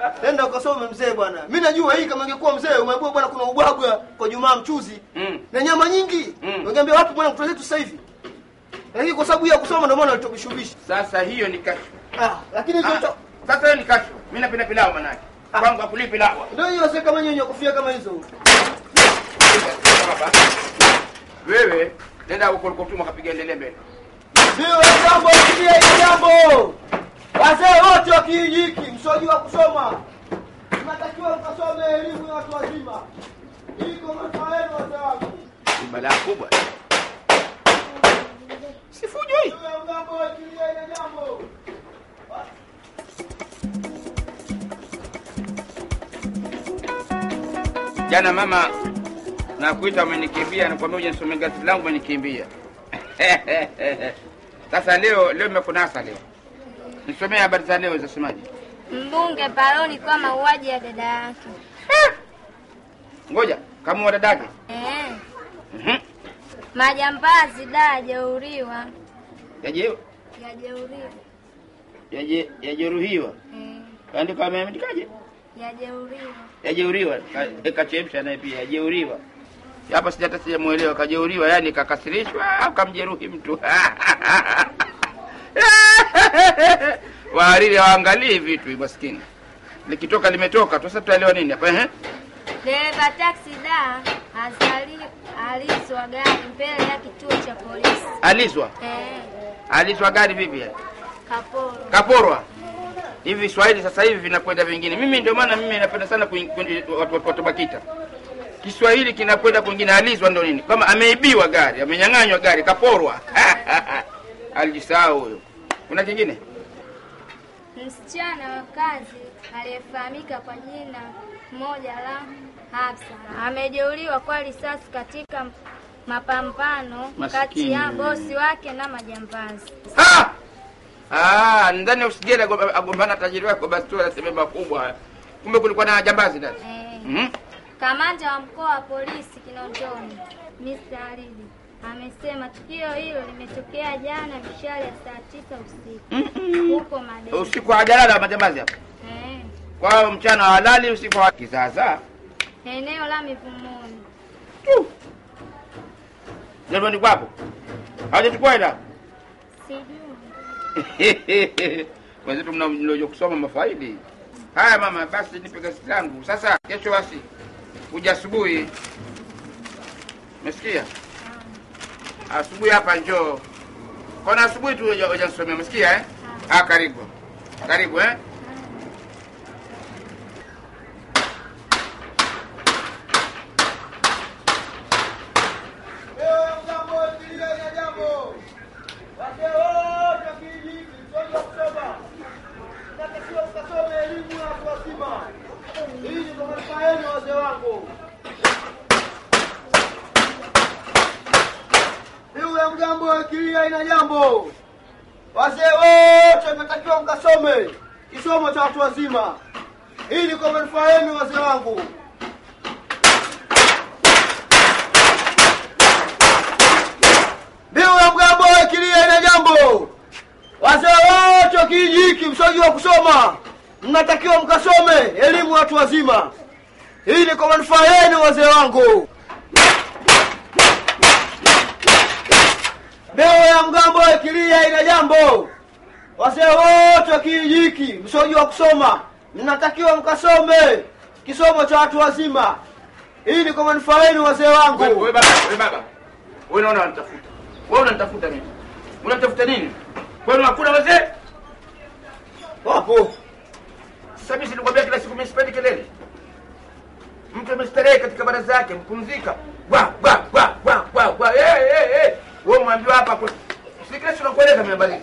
Nenda ukasome mzee bwana. Mimi najua hii kama ingekuwa mzee umeambiwa bwana kuna ubwabwa kwa Jumaa mchuzi Mm. na nyama nyingi. Mm. Ungeambia wapi bwana mtoto wetu sasa hivi? Lakini kwa sababu ya kusoma ndio maana alitobishubisha. Sasa hiyo ni kasho. Ah, lakini hizo Ah, Sasa hiyo ni kasho. Mimi napenda pilau manake. Kwangu hakuli pilau. ndio hiyo sasa kama nyenye kofia kama hizo. Baba. Wewe nenda huko ulikotuma kapiga endelee mbele. Ndio jambo kidia hili jambo. Wazee wote wa kijiji hiki msojua kusoma. Mnatakiwa mkasome elimu ya watu wazima. Iko manufaa yenu wazee wangu. Ni balaa kubwa. Sifujo hii. Ndio jambo kidia hili jambo. Jana mama nakuita umenikimbia, nakwambia uje nisome gazeti langu umenikimbia. Sasa leo leo nimekunasa leo. Nisomee habari za leo zasemaje? Mbunge paroni kwa mauaji ya dada yake. Ngoja, kama wa dadake. Eh, Mhm. majambazi da yajeuriwa. Yaje Yajeuriwa. yaje yajeruhiwa. Eh, Kaandika ameandikaje? yajeuriwa. Yajeuriwa. Ka- Kachemsha naye pia yajeuriwa. Hapa sijata sijamuelewa kajeuriwa, yani kakasirishwa au kamjeruhi mtu. Wahariri hawaangalii vitu maskini. Likitoka limetoka tu, sasa tutaelewa nini hapa eh? Dereva taksi da azali aliswa gari mbele ya kituo cha polisi. Alizwa. Eh, Alizwa gari vipi? kaporo. Kaporwa. Hivi Kiswahili sasa hivi vinakwenda vingine. Mimi ndio maana mimi napenda sana kuing- kuing- watu watu- watu Bakita. Kiswahili kinakwenda kwingine. Alizwa ndo nini? Kama ameibiwa gari, amenyang'anywa gari, kaporwa. Alijisahau huyo. Kuna kingine? Msichana wa kazi aliyefahamika kwa jina moja la Hafsa amejeruhiwa kwa risasi katika mapambano kati ya Maskini. bosi wake na majambazi. Ah! Ah, ndani ya usigera agomba- agombana tajiri wako basi tu anasema makubwa. Kumbe kulikuwa na jambazi ndani. Eh, Mhm. Kamanda wa mkoa wa polisi Kinondoni Mr. Alidi amesema tukio hilo limetokea jana mishale ya saa tisa usiku huko Madeni. Usiku wa jalala majambazi hapa. Eh, Kwa hiyo mchana wa halali, usiku wa kizaza. eneo la Mivumoni. Ndio kwapo. Hawajachukua ila. Sijui. Wenzetu mna- mnaoja kusoma mafaili. Haya mama, basi nipe gazeti langu. Sasa kesho basi kuja asubuhi. Umesikia? Asubuhi hapa njoo. Kona asubuhi tu hoja hoja nisomea, umesikia eh? Ah, karibu. Karibu eh? Leo jambo kidia hili jambo. Wazee wote wa kijiji hiki msojua kusoma. Mnatakiwa mkasome elimu ya watu wazima. Hii ndio manufaa yenu wazee wangu. Juu ya mgambo wa kilia ina jambo. Wazee wote mnatakiwa mkasome kisomo cha watu wazima. Hii ni kwa manufaa yenu wazee wangu. Mbiu ya mgambo wa kilia ina jambo. Wazee wote wa kijiji hiki msojua kusoma, mnatakiwa mkasome elimu watu wazima. Hii ni kwa manufaa yenu wazee wangu. Mbiu ya mgambo wa kilia ina jambo. Wazee wote wa kijiji hiki msojua kusoma, mnatakiwa mkasome kisomo cha watu wazima. Hii ni kwa manufaa yenu wazee wangu. Wewe wewe baba, wewe baba. Wewe unaona unanitafuta. Wewe unanitafuta mimi. Unanitafuta nini? Kwani hakuna wazee? Wapo. Sasa mimi silikwambia kila siku mimi sipendi kelele. Mtu amestarehe katika baraza yake, mpumzika. Bwa bwa bwa bwa bwa bwa. Eh eh eh. Wewe mwambiwa hapa kwa si kila siku nakueleza mimi habari.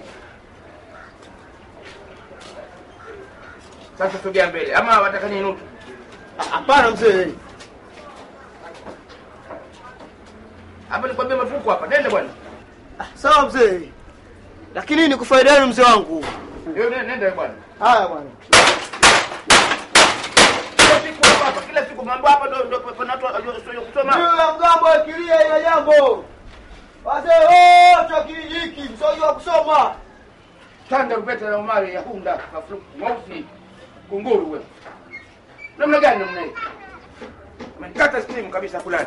Sasa sogea mbele. Ama wataka niinuke? Hapana mzee. Hapa nikwambia mafuko hapa. Nenda bwana. Sawa mzee. Lakini hii ni kufaida yenu mzee wangu. Wewe nenda nenda bwana. Haya bwana. Kila siku hapa hapa, kila siku mambo hapa ndio ndio kuna watu wasio Juu kusoma. ya mgambo akilia ina jambo. Wazee wote wa kijiji hiki msojua kusoma. Tanda rupeta na Umari ya hunda kafuru mweusi. kunguru wewe namna gani namna hii umenikata stimu kabisa kulala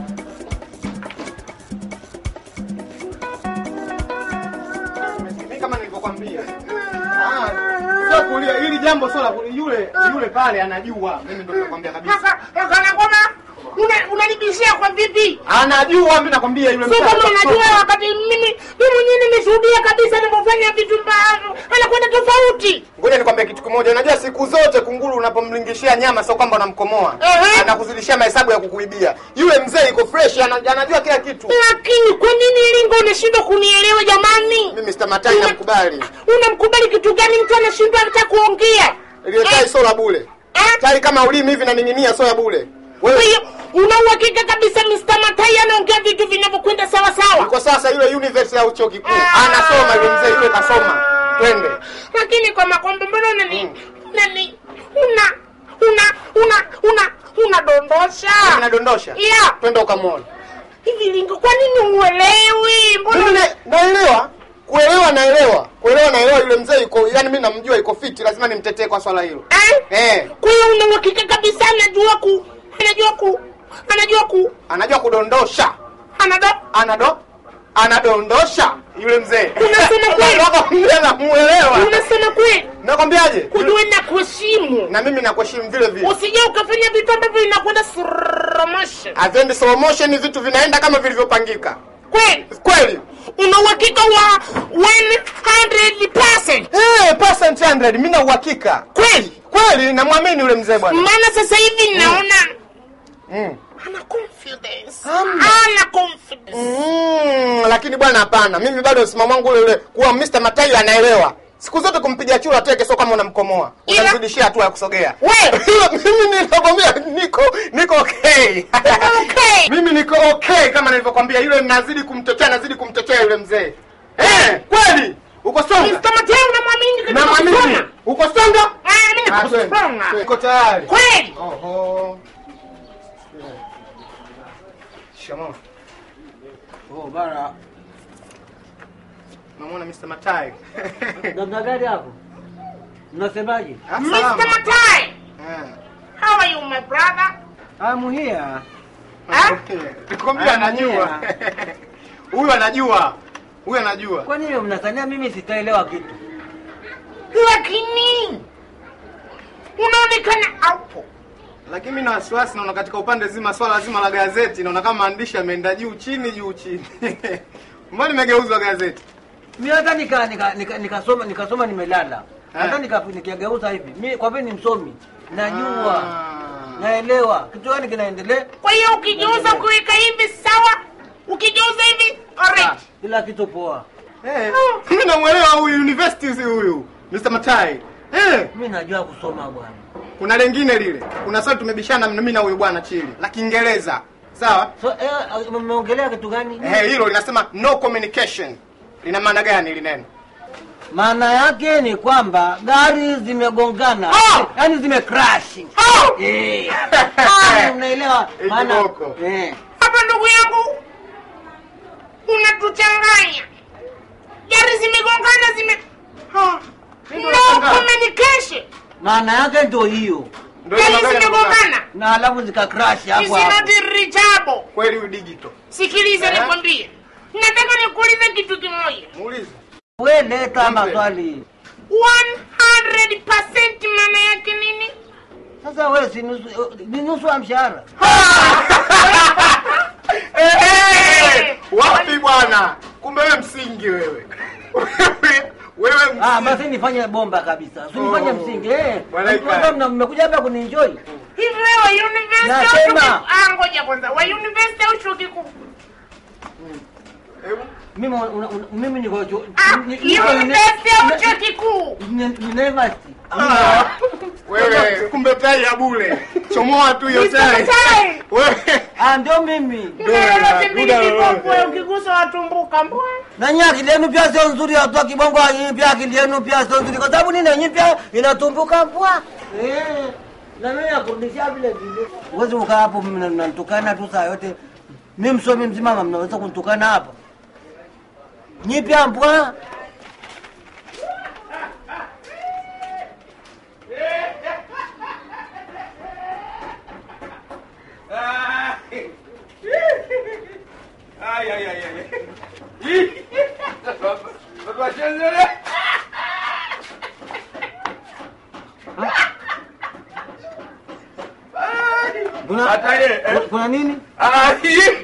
Mimi kama nilivyokwambia. Ah, sio kulia, hili jambo sio la kulia. Yule yule pale anajua. Mimi ndio nakwambia kabisa. kana kwamba una- unanibishia kwa vipi Anajua mimi nakwambia yule sio kama mtoto. unajua wakati mimi mimi mwenyewe nimeshuhudia kabisa anavyofanya vitu mbavyo anakwenda tofauti Ngoja nikwambie kitu kimoja. Unajua siku zote kunguru unapomlingishia nyama sio kwamba unamkomoa. Ehe. Anakuzidishia mahesabu ya kukuibia. Yule mzee iko fresh, ana- anajua kila kitu. lakini kwa nini lingo unashindwa kunielewa jamani Mimi Mr. Matai namkubali. unamkubali kitu gani mtu anashindwa hata kuongea Ile tai sio la bure. Eh? Tai kama ulimi hivi na ning'inia sio ya bure. kwa Wewe hiyo una uhakika kabisa Mr. Matai anaongea vitu vinavyokwenda sawa sawa kwa sasa yule university au chuo kikuu anasoma yule mzee yule kasoma. Twende. lakini kwa makombo mbona unani unani una una una una unadondosha Anadondosha. yeah Twende ukamwone. hivi lingo kwa nini uelewi mbona Mimi na- naelewa kuelewa naelewa kuelewa naelewa yule mzee yuko yani mimi namjua yuko fiti lazima nimtetee kwa swala hilo eh? eh kwa hiyo una uhakika kabisa anajua ku anajua ku anajua ku anajua kudondosha anado anado anadondosha yule mzee Unasema kweli? Nakwambia namuelewa unasema kweli nakwambiaje kujua na kuheshimu na mimi nakuheshimu vile vile usije ukafanya vitu ambavyo inakwenda slow-motion. avendi slow motion vitu vinaenda kama vilivyopangika kweli kweli una uhakika wa 100% eh percent 100 mimi na uhakika kweli kweli namwamini yule mzee bwana maana sasa hivi naona mm. ana confidence Hamna. ana confidence Mm, lakini bwana hapana mimi bado msimamo wangu ule ule kuwa Mr. Matayo anaelewa siku zote kumpiga chura teke sio kama unamkomoa Ila- unamzidishia hatua ya kusogea We! mimi ninakwambia niko niko okay okay. mimi niko okay kama nilivyokwambia yule nazidi kumtetea nazidi kumtetea yule mzee eh kweli uko songa Mr. Mateo unamwamini katika na kusoma? mwamini uko songa Ah, mimi Ah, twende. nakusonga. uko tayari kweli oho shikamoo Oh, bara namwona Mr. Matayo namna gani hapo? Mnasemaje? Ah, Mr. salama. Matai Eh. how are you my brother I'm here. Ah? Nikwambia anajua. Huyu anajua. Huyu anajua. Kwa nini mnasania mimi sitaelewa kitu? lakini unaonekana hapo Lakini mimi na wasiwasi naona katika upande zima swala zima la gazeti naona kama maandishi yameenda juu chini juu chini. Mbona nimegeuzwa gazeti? Mimi hata nika nika nika- nikasoma nikasoma nimelala. Hata Eh. nika nikageuza hivi. Mimi kwa vile ni msomi. Najua. Ah. Naelewa. Kitu gani kinaendelea? kwa hiyo ukigeuza kuweka hivi sawa ukigeuza hivi alright Kila kitu poa. Eh, mimi namuelewa huyu university huyu. Mr. Matai. Eh, Mimi najua kusoma bwana. kuna lengine lile. Kuna swali tumebishana mimi na huyu bwana chini la Kiingereza. Sawa? So eh, mmeongelea kitu gani? Eh, hilo linasema no communication. Lina maana gani hili neno? Maana yake ni kwamba gari zimegongana. Ah! Yaani zime crash. Ah! Eh. Ah, unaelewa? Eh, Maana kiboko. eh. hapa ndugu yangu unatuchanganya gari zimegongana zime Ah, Mimi no ndo nashangaa. communication Maana yake ndio hiyo. Ndio hiyo gari magari yanagongana. zimegongana Na alafu zika crash Is hapo hapo. not reachable Kweli huyu digital. sikiliza Eh? nikwambie nataka nikuulize kitu kimoja Muulize. We leta Mpe. maswali. 100% maana yake nini Sasa wewe si nusu ni nusu ya mshahara. Eh, eh, wapi bwana? Kumbe wewe msingi wewe. wewe Ah, msingi. basi nifanye bomba kabisa. Si nifanye Oh. msingi. Eh. Bwana Mnajua Ika. mna- mmekuja hapa kunienjoy. hivi wewe university au Nasema. chuo kikuu? ah ngoja kwanza wa university au chuo kikuu Hebu. Mimi una- una- mimi niko chuo. ah ni- niko university au ni- chuo kikuu ni- ni- University. Ah, Wewe kumbe tai ya bure. Chomoa tu hiyo Mr. tai. Tai. Wewe. Ah, ndio mimi. Lolote mbili Duda lolote. viboko ukigusa watumbuka mbwa Na nyinyi akili yenu pia sio nzuri watu wa kibongo nyinyi pia akili yenu pia sio nzuri kwa sababu nini nyinyi pia inatumbuka mpwa. Eh. Na mimi nakurudishia vile vile. Uwezi ukaa hapo mimi mnanitukana tu saa yote. Mimi msomi mzima mama mnaweza kunitukana hapa. Nyinyi pia mpwa. Kuna- Hata ile, eh. kuna nini? Ah,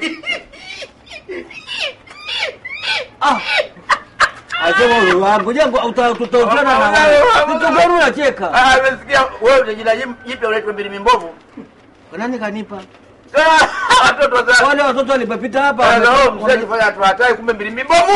Ah. Asema wewe wangu jengo tutautana na wewe. Kitu gani unacheka? ah, nimesikia wewe una jina jip- jipya unaitwa mbili mimbovu. Nani kanipa? Ah, Watoto za Wale watoto walipopita hapa. Sasa wewe wame- mshaji fanya watu hatari kumbe mbili mimbovu.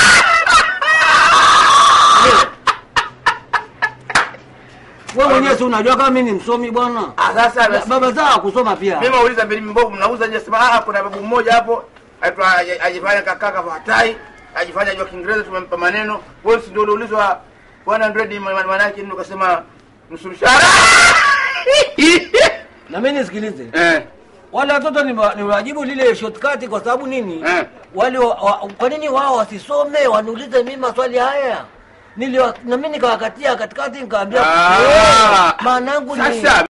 Wewe mwenyewe si unajua kama mimi ni msomi bwana. Ah, sasa Ba- Baba zao kusoma pia. mimi nauliza mbili mimbovu mnauza nje sema ah kuna babu mmoja hapo aitwa aji- ajifanya kakaka fatai ajifanya jua Kiingereza tumempa maneno wewe si ndio uliulizwa 100 ma- maana yake nini ukasema nusu mshahara Na mimi nisikilize. eh Wale watoto ni wa- ni wajibu lile shortcut kwa sababu nini? Eh. Wale wa, wa, kwa nini wao wasisome waniulize mimi maswali haya? Niliwa, na mimi nikawakatia katikati nikaambia Ah. eh, maana yangu ni Sasa